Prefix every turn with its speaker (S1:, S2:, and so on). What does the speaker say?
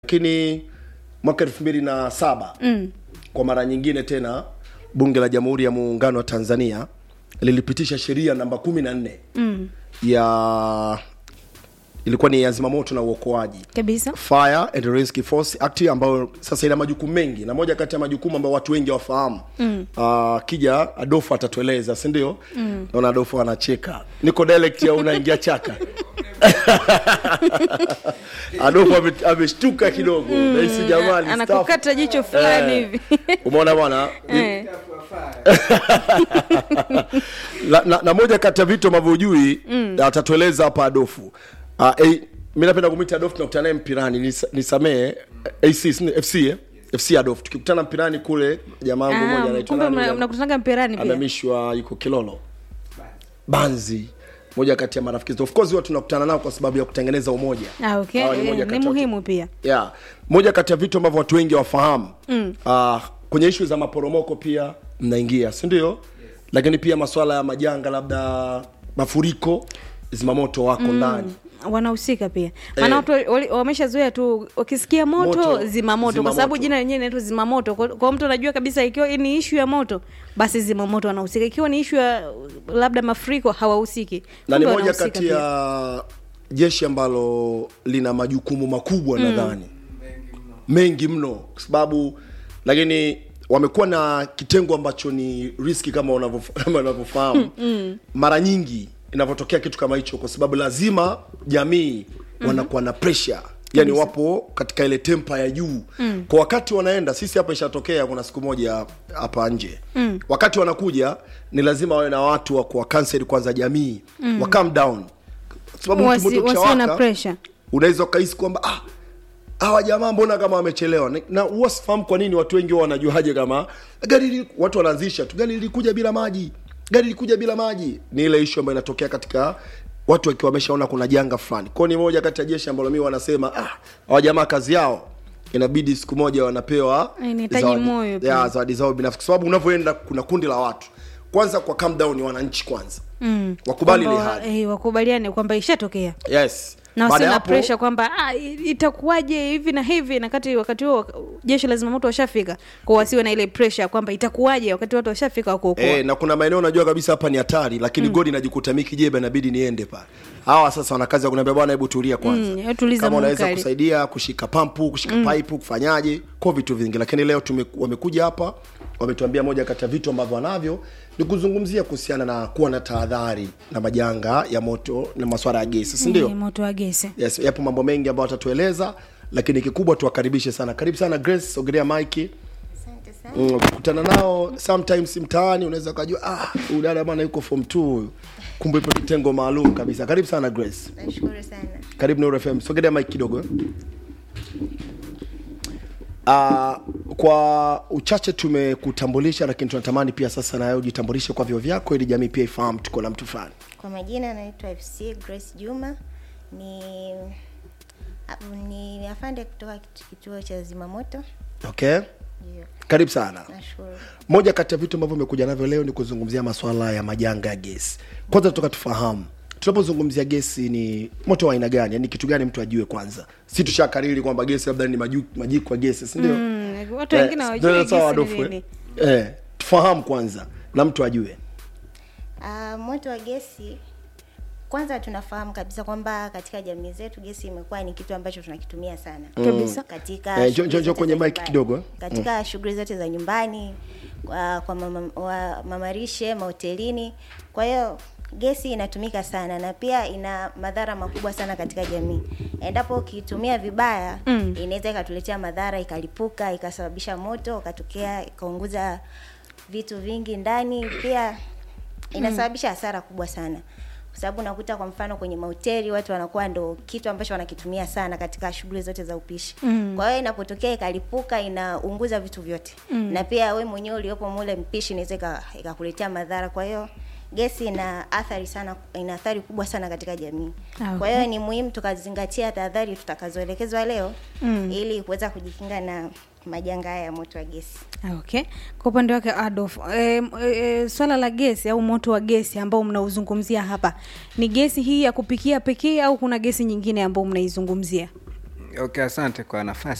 S1: lakini mwaka elfu mbili na saba mm. kwa mara nyingine tena bunge la jamhuri ya muungano wa tanzania lilipitisha sheria namba kumi na nne mm. ya ilikuwa ni ya zimamoto na uokoaji
S2: kabisa
S1: Fire and Rescue Force Act ambayo sasa ina majukumu mengi, na moja kati ya majukumu ambayo watu wengi hawafahamu mm. uh, kija Adolfo atatueleza, si ndio? mm. Naona Adolfo anacheka, niko direct au unaingia chaka Adolfo ame- ameshtuka kidogo mm. nahisi jamani
S2: anakukata jicho fulani hivi
S1: umeona bwana
S2: Eh.
S1: na, na, na moja kati ya vitu ambavyo hujui mm. atatueleza hapa Adofu. Uh, eh, mi napenda kumwita Adofu, tunakutana naye mpirani, nis- nisamee AC si ni FC eh? FC Adofu, tukikutana mpirani kule, jamaa wangu mmoja
S2: Ah,
S1: anaitwa
S2: kumbe
S1: nani
S2: mna-
S1: yule?
S2: mnakutanaga mpirani pia
S1: amehamishwa yuko Kilolo Banzi, moja kati ya marafiki zetu. Of course huwa tunakutana nao kwa sababu ya kutengeneza umoja.
S2: ah, okay.
S1: Hawa ni
S2: Eh,
S1: moja
S2: ni
S1: kati ya-
S2: muhimu pia
S1: yeah. moja kati ya vitu ambavyo watu wengi wafahamu mm. uh, kwenye ishu za maporomoko pia mnaingia si ndio yes. lakini pia maswala ya majanga labda mafuriko zimamoto wako ndani
S2: wanahusika pia maana watu wali- wameshazoea tu wakisikia moto,
S1: Moto,
S2: zimamoto
S1: zima
S2: kwa sababu
S1: moto.
S2: jina lenyewe inaitwa zimamoto kwa, kwa mtu anajua kabisa ikiwa ni ishu ya moto basi zimamoto wanahusika ikiwa ni ishu ya labda mafuriko hawahusiki
S1: na ni
S2: Kumbe
S1: moja
S2: wanahusika
S1: kati
S2: pia.
S1: ya jeshi ambalo lina majukumu makubwa mm. nadhani mengi mno kwa sababu lakini wamekuwa na kitengo ambacho ni riski kama unavyof- kama unavyofahamu mm. mara nyingi inavyotokea kitu kama hicho kwa sababu lazima jamii wanakuwa na pressure yani wapo katika ile tempa ya juu mm. kwa wakati wanaenda sisi hapa ishatokea kuna siku moja hapa nje mm. wakati wanakuja ni lazima wawe na watu wa kuwa cancel kwanza jamii mm. wa calm down Kwa sababu mtu
S2: Wasi-
S1: moto
S2: wasiwe na
S1: ukishawaka,
S2: pressure.
S1: unaweza ukahisi kwamba ah, hawa jamaa mbona kama wamechelewa Ni- na huwa sifahamu kwa nini watu wengi huwa wanajuaje kama gari li, watu wanaanzisha tu gari lilikuja bila maji gari lilikuja bila maji ni ile ishu ambayo inatokea katika watu wakiwa wameshaona kuna janga fulani kwao ni moja kati ya jeshi ambalo mi wanasema ah, hawa jamaa kazi yao inabidi siku moja wanapewa
S2: Inahitaji
S1: zawadi-
S2: moyo pia.
S1: ya, zawadi zao binafsi kwa sababu unavyoenda kuna kundi la watu kwanza kwa calm down ni wananchi kwanza mm. wakubali ile
S2: Kwamba,
S1: hali
S2: eh, wakubaliane kwamba ishatokea
S1: yes
S2: na
S1: Baada
S2: wasiwe
S1: ya
S2: na
S1: hapo-
S2: pressure kwamba ah, i- itakuwaje hivi na hivi na kati wakati huo jeshi la zimamoto washafika kwa wasiwe na ile pressure kwamba itakuwaje wakati watu washafika wakuokoa
S1: Eh, na kuna maeneo unajua kabisa hapa ni hatari lakini mm. godi inajikuta miki jeba inabidi niende pale hawa sasa wana kazi ya kuniambia bwana hebu tulia kwanza
S2: Mm, tuliza
S1: kama unaweza
S2: munkari.
S1: kusaidia kushika pampu kushika mm. pipe kufanyaje kwa vitu vingi lakini leo tume, wamekuja hapa wametuambia moja kati ya vitu ambavyo wanavyo ni kuzungumzia kuhusiana na kuwa na tahadhari na majanga ya moto na maswala ya gesi si ndio
S2: Eh, moto wa gesi
S1: yes, yapo mambo mengi ambayo watatueleza lakini kikubwa tuwakaribishe sana karibu sana grace sogelea mike
S3: Asante sana.
S1: Mm, ukikutana nao sometimes mtaani unaweza ukajua ah, huyu dada bwana yuko form 2 huyu kumbe ipo kitengo maalum kabisa karibu sana grace
S3: Nashukuru sana.
S1: karibu Nuru FM sogelea mic kidogo eh. Uh, kwa uchache tumekutambulisha lakini tunatamani pia sasa nawe ujitambulishe kwa vyo vyako ili jamii pia ifahamu tuko na mtu fulani
S3: Kwa majina naitwa FC Grace Juma. Ni a- ni afande kutoka kitu- kituo cha zimamoto.
S1: okay
S3: Ndio.
S1: karibu sana
S3: Nashukuru.
S1: moja kati ya vitu ambavyo umekuja navyo leo ni kuzungumzia masuala ya majanga ya gesi kwanza tutoka tufahamu tunapozungumzia gesi ni moto wa aina gani yani kitu gani mtu ajue kwanza si tushakariri kwamba gesi labda ni maju- majiko ya gesi sindio
S2: Mm, watu wengine hawajui
S1: ndio sawa,
S2: gesi ni
S1: Adolfo, eh?
S2: nini.
S1: eh, tufahamu kwanza na mtu ajue
S3: Uh, moto wa gesi kwanza tunafahamu kabisa kwamba katika jamii zetu gesi imekuwa ni kitu ambacho tunakitumia sana
S2: Kabisa.
S3: katika
S1: Eh, njoo-
S3: shughuli
S1: njoo- njoo
S3: zote
S1: kwenye
S3: za
S1: mic
S3: nyumbani.
S1: kidogo, eh.
S3: katika shughuli zote za nyumbani kwa, kwa mama, wa, mamarishe mahotelini kwa hiyo gesi inatumika sana na pia ina madhara makubwa sana katika jamii endapo ukitumia vibaya mm. inaweza ikatuletea madhara ikalipuka ikasababisha moto ukatokea ikaunguza vitu vingi ndani pia inasababisha hasara kubwa sana kwa sababu unakuta kwa mfano kwenye mahoteli watu wanakuwa ndo kitu ambacho wanakitumia sana katika shughuli zote za upishi mm. kwa hiyo inapotokea ikalipuka inaunguza vitu vyote mm. na pia we mwenyewe uliopo mule mpishi inaweza ika- ikakuletea madhara kwa hiyo gesi ina athari sana ina athari kubwa sana katika jamii
S2: Ah,
S3: kwa hiyo ni muhimu tukazingatia tahadhari tutakazoelekezwa leo mm. ili kuweza kujikinga na majanga haya ya moto wa gesi
S2: Ah, okay kwa upande wake adolf e, e, swala la gesi au moto wa gesi ambao mnauzungumzia hapa ni gesi hii ya kupikia pekee au kuna gesi nyingine ambao mnaizungumzia
S4: Okay, asante kwa nafasi